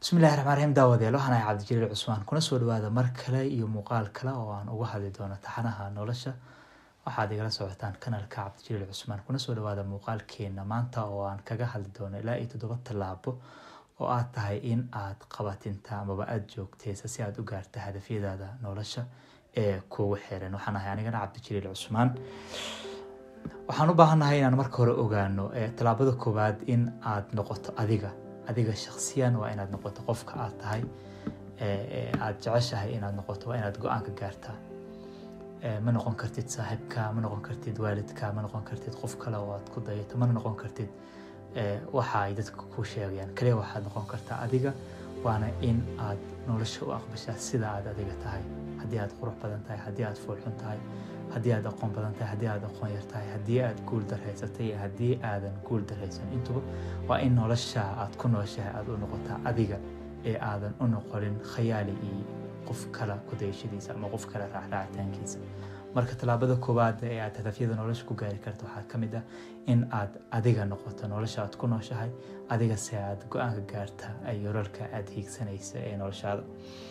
bismillahi raxmaan raxiim daawadeel waxaan ahay cabdijaliil cusmaan kuna soo dhawaada mar kale iyo muuqaal kale oo aan uga hadli doono taxanaha nolosha waxaad igala socotaan kanalka cabdijaliil cusmaan kuna soo dhawaada muuqaalkeena maanta oo aan kaga hadli doono ilaa iyo toddoba tallaabo oo aad tahay in aad qabatinta amaba aada joogteysa si aad u gaarta hadafyadaada nolosha ee kuugu xiran waxaan ahay anigana cabdijaliil cusmaan waxaan u baahannahay inaan marka hore ogaano tallaabada koowaad in aad noqoto adiga adiga shaksiyan waa inaad noqoto qofka aad tahay aada jeceshahay inaad noqoto waa inaad go-aanka gaartaa ma noqon kartid saaxiibka ma noqon kartid waalidka ma noqon kartid qof kale oo aad ku dayato mana noqon kartid waxa ay dadka ku sheegayaan kaliya waxaad noqon kartaa adiga waana in aad nolosha u aqbashaa sida aad adiga tahay haddii aad qurux badan tahay haddii aad foolxun tahay haddii aad aqoon badan tahay haddii aad aqoon yar tahay haddii aad guul darhaysatay iyo haddii aadan guul darhaysan intuba waa in nolosha aad ku nooshahay aada u noqotaa adiga ee aadan u noqonin khayaali iyo qof kale kudayashadiisa ama qof kale raacraacitaankiisa marka tallaabada koowaad ee aad hadafyada nolosha ku gaari karta waxaa ka mid ah in aad adiga noqoto nolosha aad ku nooshahay adiga se aad go-aanka gaarta ay yoralka aada hiigsanaysa ee noloshaada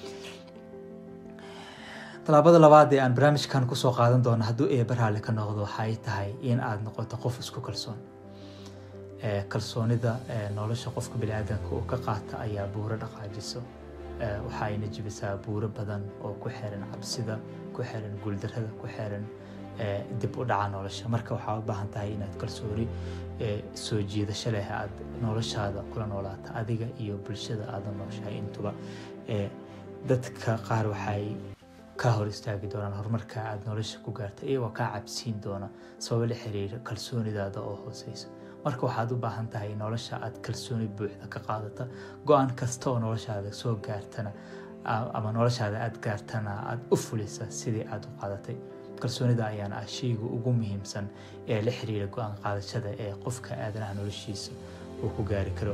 tallaabada labaad ee aan barnaamijkan kusoo qaadan doono hadduu eeba raalli ka noqdo waxay tahay in aad noqoto qof isku kalsoon kalsoonida nolosha qofka biniaadanka uu ka qaata ayaa buuro dhaqaajiso waxayna jibisaa buuro badan oo ku xiran cabsida ku xiran guuldarada ku xiran dib u dhaca nolosha marka waxaa u baahan tahay inaad kalsooni soo jiidasho leh aad noloshaada kula noolaata adiga iyo bulshada aada nooshahay intuba dadka qaar waxay ka hor istaagi doonaan horumarka aada nolosha ku gaarta iyagoo kaa cabsiin doona sababo la xiriira kalsoonidaada oo hooseysa marka waxaad u baahan tahay nolosha aad kalsooni buuxda ka qaadata go-aan kasta oo noloshaada soo gaartana ama noloshaada aada gaartana aada u fulisa sidii aada u qaadatay kalsoonida ayaana ah shayga ugu muhiimsan ee la xiriira go-aan qaadashada ee qofka aadanaha noloshiisa uu ku gaari karo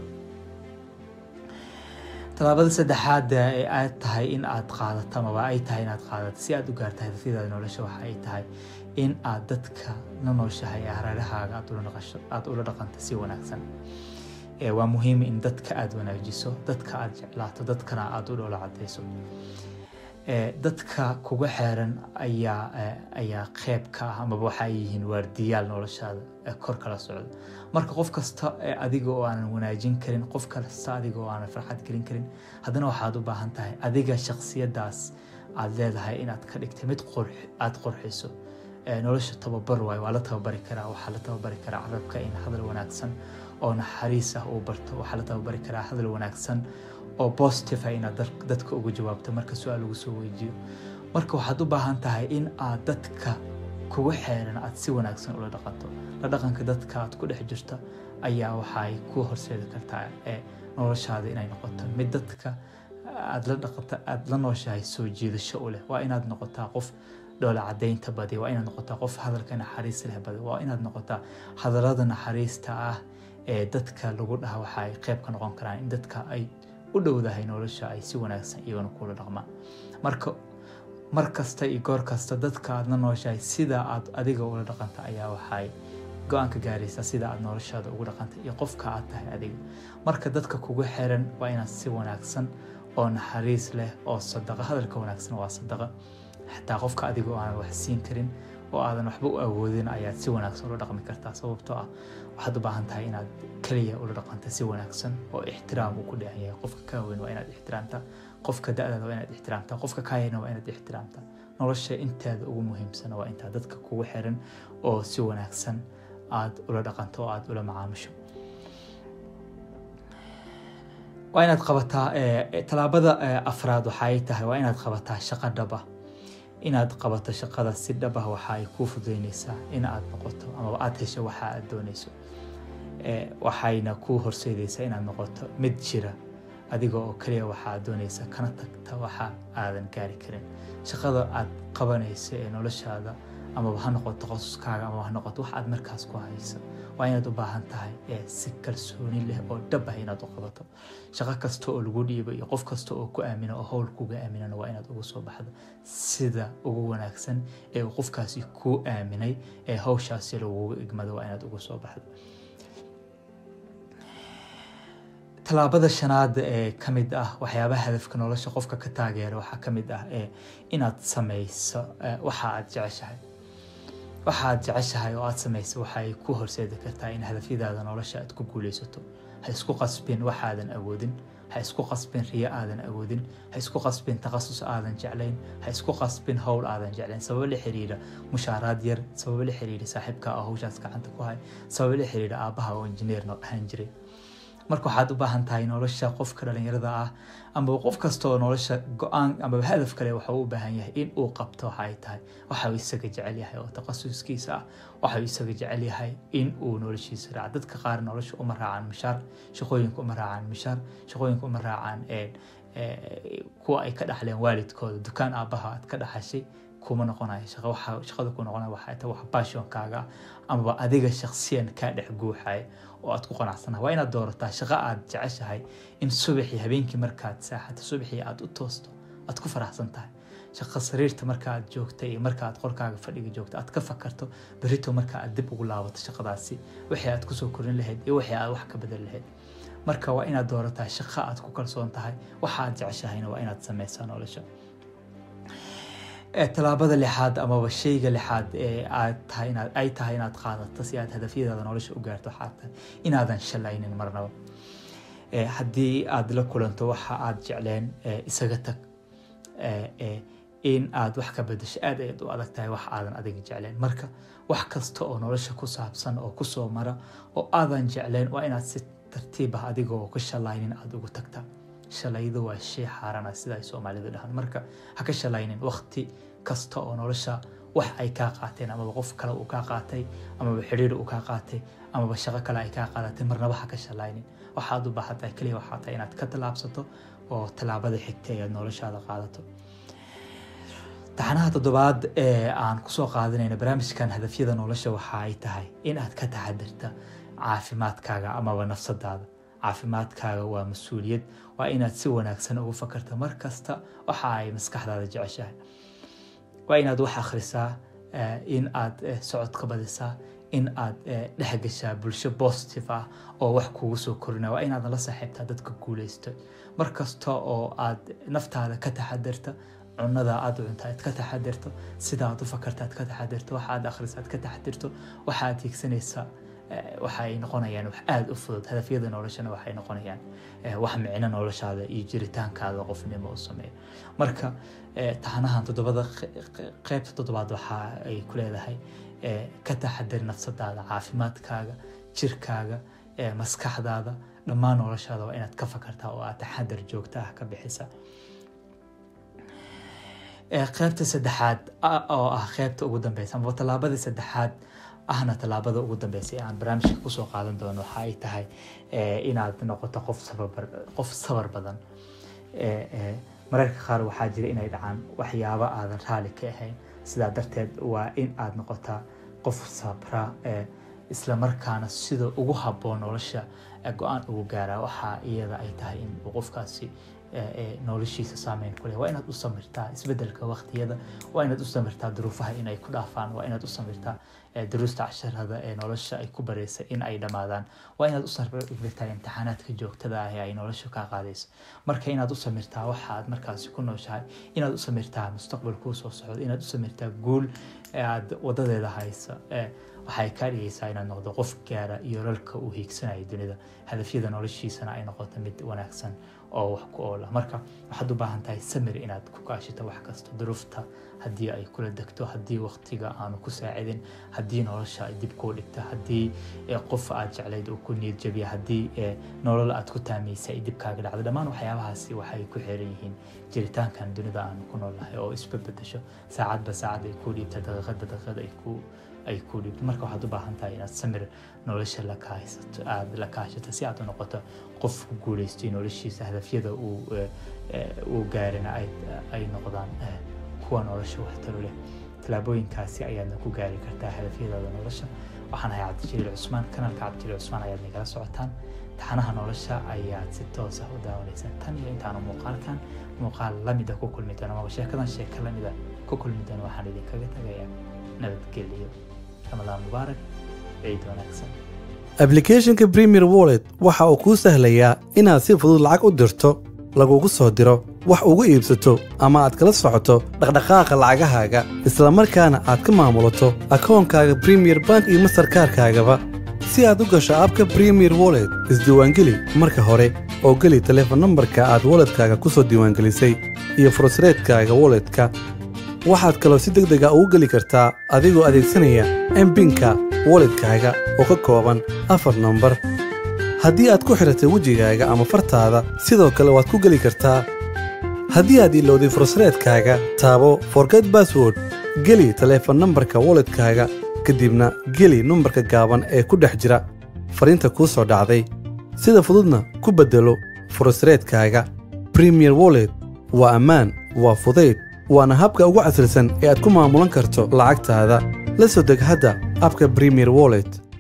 tallaabada saddexaad ee aad tahay in aad qaadato amaba ay tahay inaad qaadato si aad u gaarta hadafyadaada nolosha waxa ay tahay in aad dadka la nooshahay hareerahaaga aada ula dhaqanto si wanaagsan waa muhiim in dadka aada wanaajiso dadka aada jeclaato dadkana aada u dhoola cadeyso dadka kuga xeeran ayaa ayaa qeyb ka ah amaba waxa ay yihiin waardiyaal noloshaada kor kala socda marka qof kasta adiga oo aanan wanaajin karin qof kasta adiga oo aanan farxad gelin karin haddana waxaad u baahan tahay adiga shaksiyadaas aada leedahay inaad ka dhigtay mid aada qorxiso nolosha tababar waay waa la tababari karaa waxaa la tababari karaa carabka in hadal wanaagsan oo naxariis ah uu barto waxaa la tababari karaa hadal wanaagsan oo positive ah inaad dadka uga jawaabto marka su-aal lagu soo weydiiyo marka waxaad u baahan tahay in aad dadka kuga xeeran aad si wanaagsan ula dhaqanto la dhaqanka dadka aad ku dhex jirta ayaa waxay ku horseedi kartaa ee noloshaada inay noqoto mid dadka aad la dhaqanta aada la nooshahay soo jiidasho u leh waa inaad noqotaa qof dhoola cadaynta badi waa inaad noqotaa qof hadalka naxariis leh badi waa inaad noqotaa hadallada naxariista ah ee dadka lagu dhaha waxa ay qeyb ka noqon karaan in dadka ay u dhowdahay nolosha ay si wanaagsan iyagana kula dhaqmaan marka mar kasta iyo goor kasta dadka aad la nooshahay sida aad adiga ula dhaqanta ayaa waxay go-aanka gaaraysaa sida aad noloshaada ugu dhaqanta iyo qofka aad tahay adiga marka dadka kugu xiran waa inaad si wanaagsan oo naxariis leh oo sadaqa hadalka wanaagsan waa sadaqa xataa qofka adiga oo aanan wax siin karin oo aadan waxba u awoodin ayaad si wanaagsan ula dhaqmi kartaa sababtoo ah waxaad u baahan tahay inaad keliya ula dhaqanta si wanaagsan oo ixtiraam uu ku dheehan yahay qofka kaa weyn waa inaad ixtiraamtaa qofka da-daada waa inaad ixtiraamtaa qofka kaa yarna waa inaad ixtiraamtaa nolosha inteeda ugu muhiimsana waa intaa dadka kugu xiran oo si wanaagsan aada ula dhaqanto oo aada ula macaamusho waa inaad qabataa tallaabada afraad waxaay tahay waa inaad qabataa shaqo dhaba inaad qabato shaqada si dhab ah waxa ay kuu fududeyneysaa in aad noqoto amaba aada hesho waxa aad dooneyso waxayna kuu horseedeysaa inaad noqoto mid jira adiga oo keliya waxa aad dooneysa kana tagta waxa aadan gaari karin shaqada aad qabanayso ee noloshaada amaba ha noqoto qosuskaaga amaba ha noqoto wax aad markaas ku hayso waa inaad u baahan tahay si kalsooni leh oo dhab ah inaad u qabato shaqo kasta oo lagu dhiibo iyo qof kasta oo ku aamino oo howl kuga aaminana waa inaad ugu soo baxdo sida ugu wanaagsan ee uu qofkaasi kuu aaminay ee hawshaasi laguga igmado waa inaad ugu soo baxdo tallaabada shanaad ee ka mid ah waxyaabaha hadafka nolosha qofka ka taageera waxaa ka mid ah ee inaad samayso waxa aad jeceshahay waxa aad jeceshahay oo aad samayso waxay ku horseedi kartaa in hadafyadaada nolosha aad ku guuleysato ha isku qasbin waxaadan awoodin ha isku qasbin riyo aadan awoodin ha isku qasbin takhasus aadan jeclayn ha isku qasbin howl aadan jeclayn sababo la xiriira mushaaraad yar sababo la xiriira saaxiibka oo hawshaas gacanta ku hay sababo la xiriira aabbaha oo injineer noo dhahan jiray marka waxaad u baahan tahay nolosha qofka dhalinyarada ah amaba qof kasta oo nolosha go-aan amaba hadaf kale waxuu u baahan yahay in uu qabto waxa ay tahay waxa uu isaga jecel yahay oo takhasuskiisa ah waxa uu isaga jecel yahay in uu noloshiisa raaco dadka qaar nolosha uma raacaan mishaar shaqooyinka uma raacaan mishaar shaqooyinka uma raacaan kuwa ay ka dhaxleen waalidkooda dukaan aabbaha aad ka dhaxashay kuma noqonayo shaqada ku noqonaya waxay tahay wax passionkaaga amaba adiga shaksiyan kaa dhex guuxaya oo aad ku qanacsanaha waa inaad doorataa shaqo aad jeceshahay in subaxii habeenkii markaad saaxato subaxii aad u toosto aad ku faraxsan tahay shaqo sariirta markaaad joogta iyo markaaad qorkaaga fadhiga joogta aad ka fakarto berito marka aad dib ugu laabato shaqadaasi wixii aad kusoo korin lahayd iyo wixii aad wax ka bedel lahayd marka waa inaad doorataa shaqo aad ku kalsoon tahay waxa aad jeceshahayna waa inaad samaysaa nolosha tallaabada lixaad amaba shayga lixaad ee aad tahay inaad ay tahay inaad qaadato si aad hadafyadaada nolosha u gaarto waxaa tahay inaadan shalaynin marnaba haddii aad la kulanto waxa aad jecleen isaga tag in aad wax ka bedasho aad ayaad u adag tahay wax aadan adiga jecleen marka wax kasta oo nolosha ku saabsan oo kusoo mara oo aadan jecleen waa inaad si tartiib ah adiga oo ka shalaynin aada ugu tagtaa shalaydu waa shay xaarana sida ay soomaalidu dhahaan marka ha ka shalaynin wakti kasta oo nolosha wax ay kaa qaateen amaba qof kale uu kaa qaatay amaba xidhiir uu kaa qaatay amaba shaqo kale ay kaa qaadatay marnaba ha ka shalaynin waxaad u baahantahay keliya waxaa tahay inaad ka tallaabsato oo tallaabada xigtay aad noloshaada qaadato taxanaha toddobaad ee aan kusoo qaadanayno barnaamijkan hadafyada nolosha waxa ay tahay in aad ka taxadirta caafimaadkaaga amaba nafsadaada caafimaadkaaga waa mas-uuliyad waa inaad si wanaagsan ugu fakarta mar kasta waxa ay maskaxdaada jeceshahay waa inaad wax akhrisaa in aad socodka badisaa in aad dhex gashaa bulsho positive ah oo wax kugu soo korina waa inaad la saaxiibtaa dadka guuleysta mar kasta oo aad naftaada ka taxadirta cunada aad cunta aad ka taxadirto sida aad u fakarta aad ka taxadirto waxa aad akhrisa aad ka taxadirto waxa aad hiigsanaysaa waxay noqonayaan wax aada u fudud hadafyada noloshana waxay noqonayaan wax micno noloshaada iyo jiritaankaada qofnimo u sameeya marka taxanahan toddobada qeybta toddobaad waxa ay ku leedahay ka taxadir nafsadaada caafimaadkaaga jirkaaga maskaxdaada dhammaan noloshaada waa inaad ka fakartaa oo aad taxadar joogta ah ka bixisa qeybta saddexaad oo ah qeybta ugu dambeysa amaba tallaabada saddexaad ahna tallaabada ugu dambeysay aan barnaamijka kusoo qaadan doono waxa ay tahay inaad noqoto qof sabar qof sabar badan mararka qaar waxaa jira inay dhacaan waxyaabo aadan raali ka ahayn sidaa darteed waa in aad noqotaa qof sabra isla markaana sida ugu habboon nolosha go-aan ugu gaaraa waxaa iyada ay tahay in uu qofkaasi noloshiisa saameyn ku leh waa inaad u samirtaa isbedelka waqtiyada waa inaad u samirtaa duruufaha inay ku dhaafaan waa inaad u samirtaa duruusta casharada ee nolosha ay ku baraysa in ay dhammaadaan waa inaad u samirtaa imtixaanaadka joogtada ah ee ay nolosha kaa qaadayso marka inaad u samirtaa waxa aad markaasi ku nooshahay inaad u samirtaa mustaqbal kuu soo socdo inaad u samirtaa guul aad wadadeeda haysa waxay kaa dhigaysaa inaad noqdo qof gaara iyo lalka uu hiigsanayo dunida hadafyada noloshiisana ay noqoto mid wanaagsan oo wax ku oola marka waxaad u baahan tahay samir inaad ku kaashito wax kasta duruufta haddii ay kula degto haddii waqtiga aanu ku saacidin haddii nolosha ay dib kuu dhigta haddii qof aad jeclayd uu ku niyad jabiya haddii nolol aad ku taamaysa ay dib kaaga dhacdo dhammaan waxyaabahaasi waxay ku xiran yihiin jiritaankan dunida aanu ku noolnahay oo isbabedesho saacadba saacad ay kuu dhiibta daqiiqadba daqiiqad ay ku ay ku dhibto marka waxaad u baahan tahay inaad samir nolosha la kaaysato aada la kaashato si aad u noqoto qof ku guuleystay noloshiisa hadafyada uu uu gaarina ay noqdaan kuwa nolosha waxtaro leh tallaabooyinkaasi ayaadna ku gaari kartaa hadafyadaada nolosha waxaan ahay cabdijaliil cusmaan kanalka cabdijaliil cusmaan ayaad nagala socotaan taxanaha nolosha ayaad si toos ah u daawanaysaan tan iyo intaanu muuqaalkan muuqaal lamida ku kulmi doono amaba sheekadan sheeka lamida ku kulmi doono waxaan idinkaga tagayaa nabadgeliyo رمضان مبارك عيد ونكسب ablicathonka premier wallet waxa uu kuu sahlayaa inaad si fudud lacag u dirto lagugu soo diro wax ugu iibsato ama aad kala socoto dhaqdhaqaaqa lacagahaaga isla markaana aad ka maamulato akoonkaaga premier bank iyo mastarkaarkaagaba si aad u gasho abka premier wallet isdiiwaangeli marka hore oo geli taleefon nambarka aad walletkaaga ku soo diiwaangelisay iyo fursareedkaaga walletka waxaad kaloo si deg dega ugu geli kartaa adigoo adeegsanaya embinka walletkaaga oo ka kooban afar nambar haddii aad ku xidhatay wejigaaga ama fartaada sidoo kale waad ku geli kartaa haddii aad ilowday fursareedkaaga taabo forget bassword geli taleefon nambarka walletkaaga kadibna geli numbarka gaaban ee ku dhex jira fariinta kuu soo dhacday sida fududna ku beddelo fursareedkaaga premier wallet waa ammaan waa fudayd waana habka ugu casrisan ee aad ku maamulan karto lacagtaada la soo deg hadda abka premier wallet